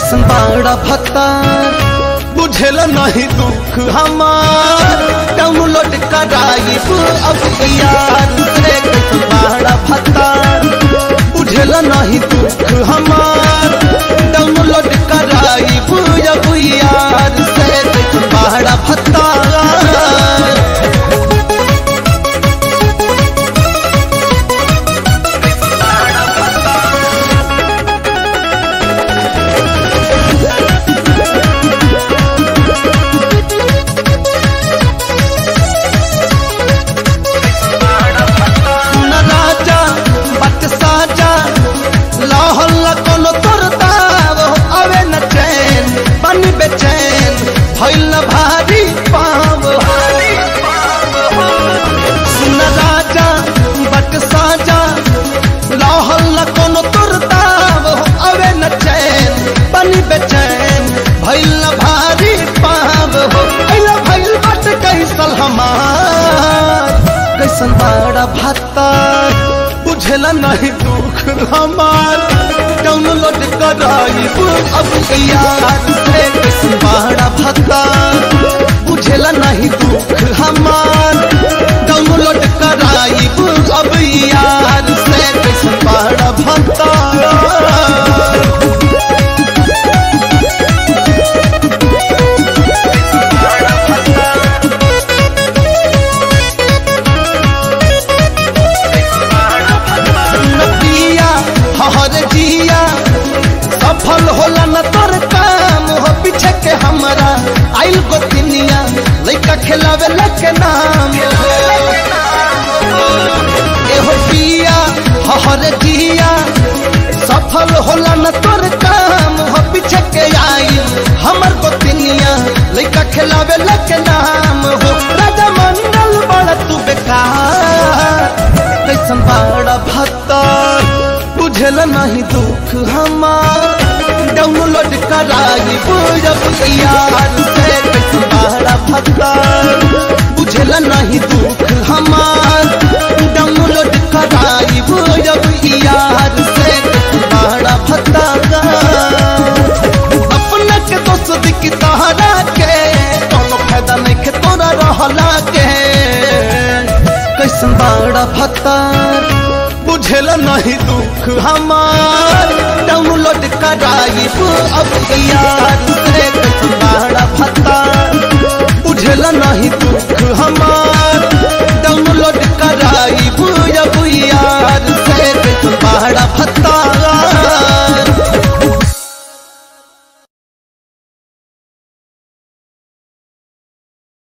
कैसन बाड़ा भत्तार बुझेल नहीं दुख हमार डाउनलोड कराइब अब यार से कैसन बाड़ा भत्तार बुझेल नहीं दुख हमार डाउनलोड कराइब अब यार से कैसन बाड़ा भत्तार सुन राजा बट साजा लाहौल कोनो तोरता वो अवे न चैन बन बेचैन भइल न भारी पाव सुन राजा बट साजा लाहौल कोनो तोरता वो अवे न चैन बन बेचैन भइल न भारी पाव हो अइला भइल बट कैसल हमार कैसन बड़ा भत्तार बुझेला नहीं दुख हमार डाउनलोड कराइब अब यार से कैसन बड़ा भत्तार बुझेला नहीं दुख हमार डाउनलोड कराइब अब यार से कैसन बड़ा भत्तार नदिया हर जिया सफल होला न तोर काम हो पीछे के हमरा आइल गोतिनिया लइका खिलावे लके नाम हो एहो पिया हर जिया सफल होला न तोर काम हो पीछे के आइल हमर गोतिनिया लइका खिलावे लके नाम हो राजा मंडल बड़ा तू बेकार कैसन बड़ा भत्तर बुझल नहीं दुख हमार डाउनलोड कराइब अब यार से कैसन बड़ा भत्तर बुझल नहीं दुख हमार डाउनलोड कराइब अब यार से कैसन बड़ा भत्तर अपना के दोस्त की तहरा के कोनो फायदा नहीं के तोरा रहला के कैसन बड़ा भत्तार बुझेल नहीं दुख हमार डाउनलोड कराइब अब यार से कैसन बड़ा भत्तार बुझेल नहीं दुख हमार